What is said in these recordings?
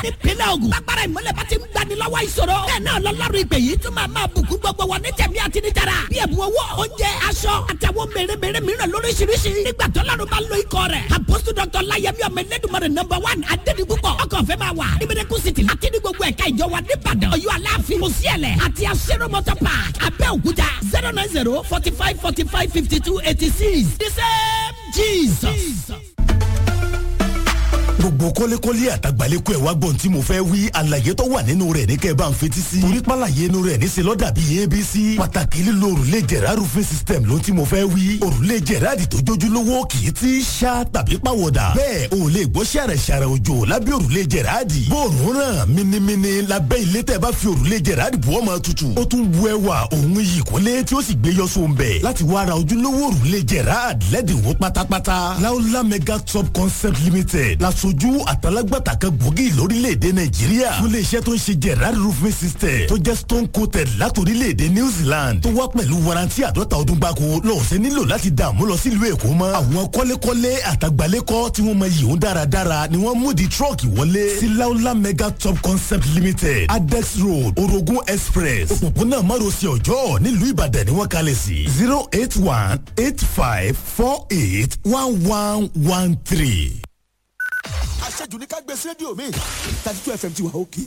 nípínlẹ̀ Ògùn agbára ìmọ̀lẹ̀ bá ti ń gbani lọ́wọ́ ìṣòro bẹ́ẹ̀ náà lọ́lọ́run ìpè yìí tún máa máa bùkún gbogbo wọn ní tẹ̀mí àti ní tara bí ẹ̀bùn owó oúnjẹ aṣọ àtàwọn mèremère mìíràn lóríṣiríṣi nígbà tó lọ́run bá lo ikọ̀ rẹ̀ àpòsù dr láyẹmí ọmọ ẹlẹ́dùnmọ̀rẹ̀ nọmba one adédìpúpọ̀ ọkọ̀ fẹ́ máa wà ní mẹ́rẹ́kù city àti ní gbogbo ẹ̀ka ìjọ wa nìbàdàn ọ̀yọ́ aláàfin mọ̀síẹ̀lẹ̀ àti aṣẹ́rọ̀ motor park abẹ́òkúta zero nine zero forty five forty five fifty two eighty six the same jesus gbogbo kọ́lékọ́lé àtàgbàlékọ́ ẹ̀ wá gbọ́n tí mo fẹ́ wí àlàyé tó wà nínú rẹ̀ ní kẹ́ ẹ bá ń fetí sí. torí pàlàyé inú rẹ̀ níṣẹ́ lọ́dà bíi abc. pàtàkì lílo òrùlé jẹ̀rá roofing system ló tí mo fẹ́ wí. òrùlé jẹ̀rá di tó jójúlówó kì í ti ṣá tàbí pàwọ̀dà. bẹ́ẹ̀ o lè gbọ́ ṣàrẹ̀ ṣàrẹ̀ òjò lábẹ́ òrùlé jẹ̀rá di. bóòrùn ràn minimini lábẹ́ ilé tẹ́ bá fi òrùlé jẹ̀rá di bùọ́ máa tutù. ó tún bu ẹwà òun yìí kọ́lé tí ó sì gbé yọ sóun bẹ̀. láti wá ra ojúlówó òrùlé jẹ̀rá lẹ́dínwó pátápátá. láúlá mega top concept limited lasojú àtàlágbàtà kan gbòógì lórílẹ̀‐èdè nàìjíríà fún iléeṣẹ́ tó ń ṣe gerard roofing system tó jẹ́ stone coated látòrílẹ̀‐èdè new zealand tó wá pẹ̀lú warranty àdọ́ta ọdún gbáko lọ́sẹ̀ nílò láti dààmú lọ sílùú èkó mọ́ àwọn kọ́lékọ́lé àtàgbálẹ́kọ́ tí wọ́n mọ yìí ń dáradára ni wọ́n mú di truck wọlé sí laola mega top concept limited adex road orogun express òpópónà márosẹ̀ ọjọ́ nílùú ìbàdàn ni wọ́n kalẹ̀ sí zero eight one eight five four eight one one one three àṣejù ní ká gbé sí rédíò mi thirty two fm ti wà òkè.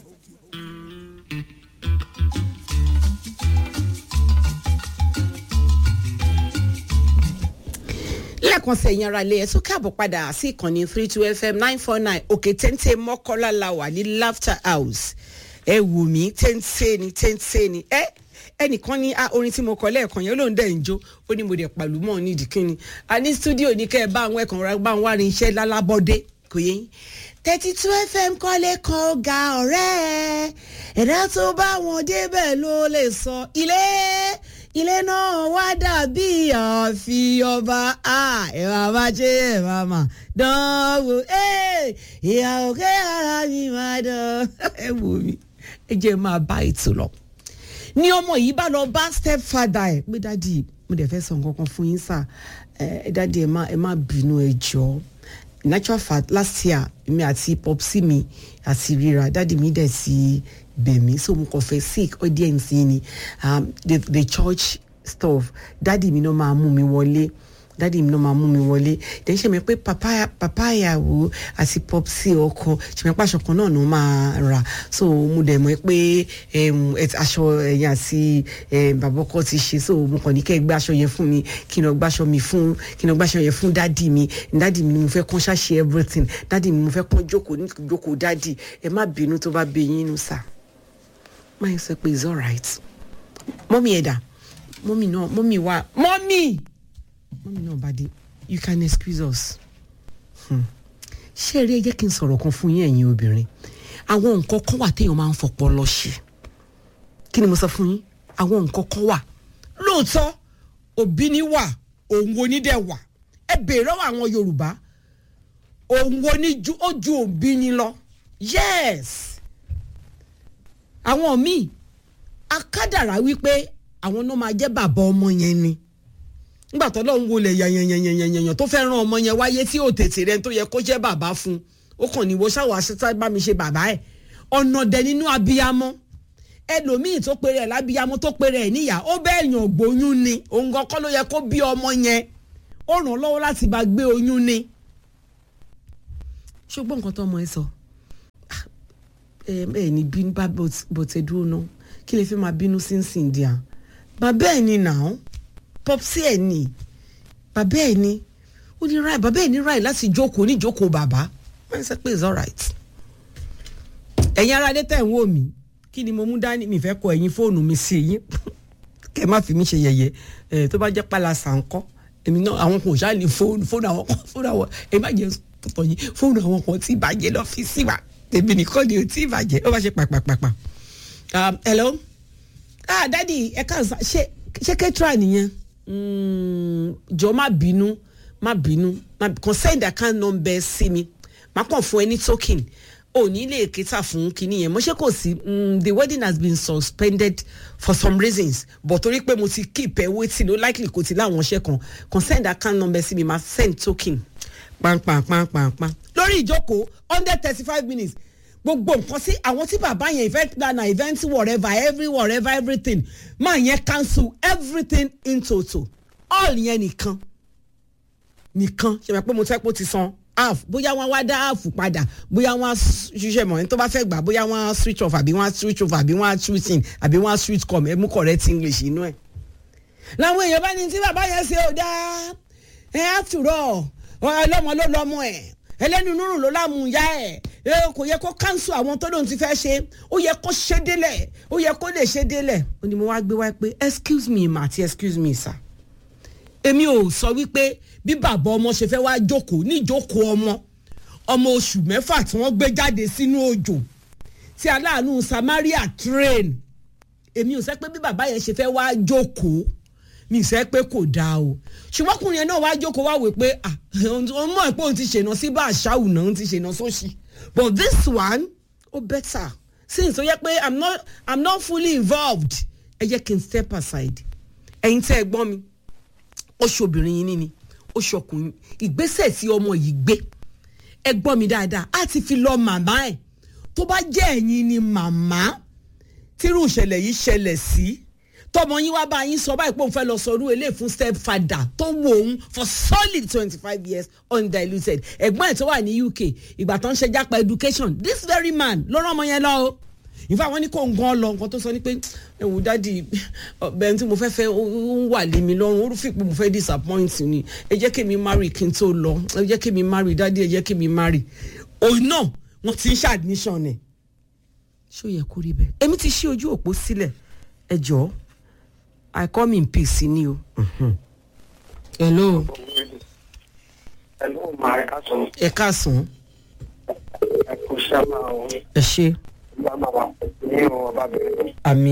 lẹ́ẹ̀kan sẹ̀yìn ara ilé ẹ̀ tún káàbọ̀ padà sí ìkànnì three two fm nine four nine òkè téńté mọ́kọ́lá la wà ní laughter house ẹ wù mí téńté ni téńté ni ẹ ẹnìkan ní orin tí mo kọ lẹ́ẹ̀kan yẹn ló ń dẹ̀ ń jó ó ní mo dẹ̀ pàlú mọ́ nídìí kínni a ní stúdíò ní kẹ́ ẹ bá àwọn ẹ̀kan bá ń wá rin iṣẹ́ lálábọ́dé kò yẹ yín thirty two fm kọ́lé kan ga ọ̀rẹ́ ẹ̀dá tó bá wọn débẹ̀ ló lè sọ ilé ilé náà wá dàbí ààfin ọba ẹ máa bá ṣe ẹ máa mà dánwò ìyàwó kẹ́ ara mi máa dán ẹ wò mí ẹ jẹ́ máa bá ètò lọ ní ọmọ yìí bá lọ bá step father ẹ pé dádì mo dẹ̀ fẹ́ sọ nǹkan kan fún yín sà ẹ dádì ẹ má ẹ má bínú ẹ jọ̀ọ́ natural fact last year mi àti popsi mi àti rira dadi mi dẹ̀ ti bẹ̀ mí so mo kàn fẹ́ sick audience ni um, the, the church stuff dadi mi náà máa mú mi wọlé dadi mi náà máa mú mi wọlé then ṣe mi pé papa papa ìyàwó àti popsi ọkọ ṣe mi pé aṣọ kan náà ló máa rà so mo dẹ̀ mọ̀ pé aṣọ ẹ̀yìn àti bàbá ọkọ ti ṣe so mo kàn ní kẹ́ ẹ gbé aṣọ yẹn fún mi kí n lọ gbàṣọ mi fún kí n lọ gbàṣọ yẹn fún dadi mi dadi mi ni mo fẹ́ kàn ṣàṣe everything dadi mi mo fẹ́ kàn jókòó ní jókòó dadi ẹ má bínú tó bá bẹ yín nù sà má yẹn sọ pé it's alright mọ́mí ẹ̀dá mọ́mí náà mọ́mí wa mọ́mí mọ́mí náà bá dé you can excuse us. ṣé eré ẹ jẹ́ kí n sọ̀rọ̀ kan fún yín ẹ̀yin obìnrin àwọn nǹkan kan wà téèyàn máa ń fọpọ́ lọ ṣe kí ni mo sọ fún yín àwọn nǹkan kan wà lóòótọ́ òbí ni wà òun wo ni dẹ̀ wà ẹ bèèrè lọ́wọ́ àwọn yorùbá òun wo ni ju ó ju òbí ni lọ yes àwọn míì akádàrá wípé àwọn náà máa jẹ́ bàbá ọmọ yẹn ni nígbà tó lọ́n wọlé yànyànyànyànyàn tó fẹ́ ràn ọmọ yẹn wáyé tí ò tètè rẹ tó yẹ kó jẹ́ bàbá fún ó kàn ní wo ṣáwọ́ aṣetá bá mi ṣe bàbá ẹ̀ ọ̀nà dẹ̀ nínú abiyamọ ẹlòmíì tó pèrè ẹ̀ lábiyamọ tó pèrè ẹ̀ níyà ó bẹ́ẹ̀ yàn gbóyún ni òun gan kọ́ ló yẹ kó bí ọmọ yẹn ó ràn lọ́wọ́ láti bá gbé oyún ni. ṣùgbọ́n nǹkan tó ọmọ ẹ sọ ẹ ẹ ní bínú bá bọ̀tẹ̀ dúró náà kí lè fi máa bínú sínsìn díà bàbá ẹ̀ ni nàá pọpsi ẹ ní bàbá ẹ ní ó ní ráì bàbá ẹ ní ráì láti jókòó ní jókòó bàbá wọ́n sọ pé it's alright. ẹ̀yin ara dé tẹ̀ ń wò mí kí ni mo mú dání mi fẹ́ kọ ẹ̀yin fóònù mi sí yín kẹ́ má fi mí ṣe yẹ̀yẹ́ ẹ̀ tó bá jẹ́ pálásà ńkọ́ èmi náà àwọn kan ò ṣáà ní fóònù fóònù àwọn kan fóònù àwọn ẹ má jẹ́ tọ̀ yín fóònù àwọn kan tí ìbàjẹ́ lọ́fíìsì wa tèmi nìkan ni ò tí ìbàjẹ́ ó bá ṣe pàpàpàpà. hello ah dadi ẹ ká ṣe ṣé kẹ́tìrà nìyẹn jọ má bínú má bínú kàn send account number sí mi má kàn fún ẹ ní token ò ní lè kéta fún kinní yẹn mo ṣe kò sí the wedding has been suspended for some reasons but torí pé mo ti keep ẹ waiting ó likely kò ti láwọn ṣẹ́ kan kàn send account number sí mi má send token pàǹpàǹpàǹpàǹpàǹ lórí ìjókòó hundred thirty five minutes gbogbo nǹkan sí àwọn tí bàbá yẹn event planner event whatever every whatever everything máa yẹn cancel everything in total all yẹn nìkan nìkan ṣe máa pé mo fẹ́ pé ó ti san half bóyá wọ́n wá dá half padà bóyá wọ́n á ṣiṣẹ́ mọ̀ ní tó bá fẹ́ gbà bóyá wọ́n á switch off àbí wọ́n á switch off àbí wọ́n á switch in àbí wọ́n á switch com ẹ mú correct english inú ẹ̀. làwọn èèyàn bá ní tí bàbá yẹn ṣe ò dáa ẹ after all ọlọ́mọ ló lọ́mọ ẹ̀ ẹlẹ́nu nírùn ló lámú ìyá ẹ̀ ẹ kò yẹ kó cancel àwọn tó lóun ti fẹ́ ṣe ó yẹ kó ṣe délẹ̀ ó yẹ kó lè ṣe délẹ̀ ó ní mo wá gbé wá pé excuse me ma àti excuse me sir èmi ò sọ wípé bí bàbá ọmọ ṣe fẹ́ wá jókòó ní ìjókòó ọmọ ọmọ oṣù mẹ́fà tí wọ́n gbé jáde sínú òjò tí aláàánú samaria train èmi ò sẹ́ pé bí bàbá yẹn ṣe fẹ́ wá jókòó mi sẹ́ pé kò dáa o ṣùgbọ́n ọkùnrin yẹn náà wá jókòó wá wò pé ah òun mọ̀ pé òun ti ṣènà sí bá àṣàwù náà òun ti ṣènà sóṣì but this one ó better since ó yẹ pé i'm not i'm not fully involved ẹ jẹ́ kí n step aside ẹ̀yin tẹ́ ẹ gbọ́n mi oṣù obìnrin yìí níní oṣù ọkùnrin ìgbésẹ̀ tí ọmọ yìí gbé ẹ gbọ́ mi dáadáa á ti fi lọ màmá ẹ̀ tó bá jẹ́ ẹ̀yin ni màmá tírú ìṣẹ̀lẹ̀ yìí ṣẹlẹ̀ sí tọmọ yín wá bá yín sọ báyìí pé òun fẹ́ lọ sọrú ilé fún step father tó wò òun for solid twenty five years undiluted ẹ̀gbọ́n ẹ̀ tó wà ní uk ìgbà tó ń ṣe jápa education this very man ló rán ọmọ yẹn lọ o ìfẹ́ àwọn ní kò ń gan lọ nǹkan tó sọ ni pé ẹ̀wù dáàdi ọ̀bẹ tí mo fẹ́ fẹ́ ó ń wà lé mi lọ́rùn ó fi pé mo fẹ́ disappoint ni ẹ jẹ́ kí mi marry kí n tó lọ ẹ jẹ́ kí mi marry dáàdi ẹ jẹ́ kí mi marry òun náà wọ́n ti ń ṣe admission ẹ̀ ṣó yẹ kó rí bẹ́ẹ̀ èmi ti ṣí ojú òpó sílẹ̀ ẹ jọ̀ọ́ i come in peace ni o. hello Hello, ma ẹ ká sọ. ẹ káàsán Ẹ kò sábà o. ẹ ṣe Ìgbà máa wà ní ọba bẹ̀rẹ̀. àmì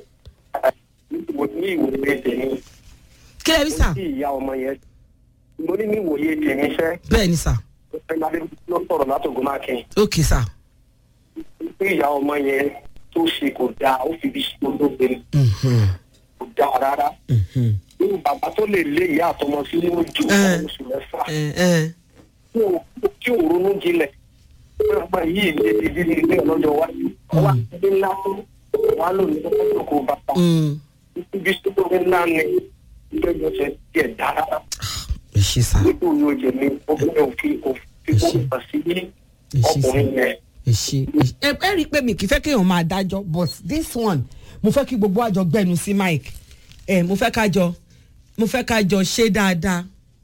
Mo ní ìwòye tèmi. kí lè rí sà Tí ìyá ọmọ yẹn. Mo ní ní ìwòye tèmi fẹ́. bẹ́ẹ̀ ni sà Ẹgbẹ́ ló sọ̀rọ̀ látògùn máa kẹ́. ok sà Tí ìyá ọmọ yẹn tó ṣe kò dáa, ó fi bí olóògbé Mhm, kò dáa rárá. mhm. Irú bàbá tó lè lé ìyá àtọmọ sí ní ojú Ẹ. ọmọ oṣù mẹ́fà. ẹ ẹ Tí ò- Tí ò ronú jinlẹ̀. Ọmọ yìí lè ti di ilé ọlọ́jọ́ wájú. Ọwọ́ àti ilé ńlá tó wà lónìí tó kọ́ kó bàbá. mm, ibi tó tó ńlá ni ìjọba ṣe díẹ̀ dára ẹ ṣe sà nítorí yóò jẹ mí obìnrin òfin òfin kó nípa sí ní ẹ ṣe sà ọkùnrin yẹn. ẹ ṣe ẹ ṣe- ẹ ẹ rí i pé mi kì í fẹ́ kéèyàn máa dájọ́ but this one mo fẹ́ kí gbogbo àjọ gbẹnu sí mike ẹ mo fẹ́ kájọ mo fẹ́ kájọ ṣe dáadáa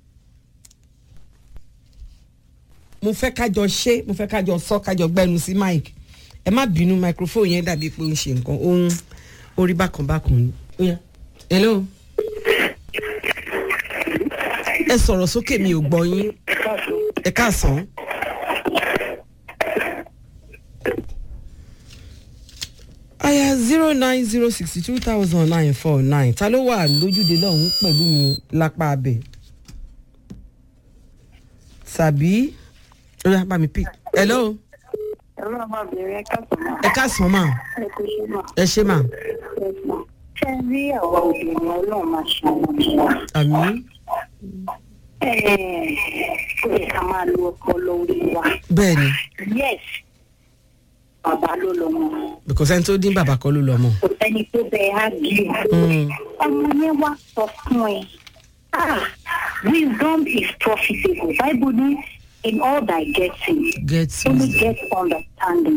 mo fẹ́ kájọ ṣe mo fẹ́ kájọ sọ kájọ gbẹnu sí mike ẹ má bínú microphone yẹn dàbí pé ó ń ṣe nǹkan ó ń orí bákan bákan ni. Ó yá. hello ẹ sọ̀rọ̀ sókè mi ò gbọ́ yín ẹ káàsán. aya zero nine zero sixty two thousand nine four nine ta ló wà lójúde lọ́hún pẹ̀lú mi lápá abẹ tàbí ó yá bá mi pick hello ẹ̀rọ ọmọbìnrin ẹ̀ka sọ̀mọ́ ẹ káàsán mà ẹ kò ṣe mọ̀ ẹ ṣe mà ẹ̀sùn ṣé ẹ rí àwa obìnrin ọlọ́run máa ṣe àwọn ọmọ wa àmì Ẹ̀ẹ̀, ó yẹ ká máa lo ọpọlọ orí wa bẹ́ẹ̀ ni yes bàbá ló lọ mọ because ẹni tó dín bàbá kọ́ ló lọ mọ̀ kò sẹ́ni tó bẹ á gí Mm. ọmọ yẹn wá sọ fún ẹ ah wisdom is profitable bible ní in all thy getting get only wisdom get understanding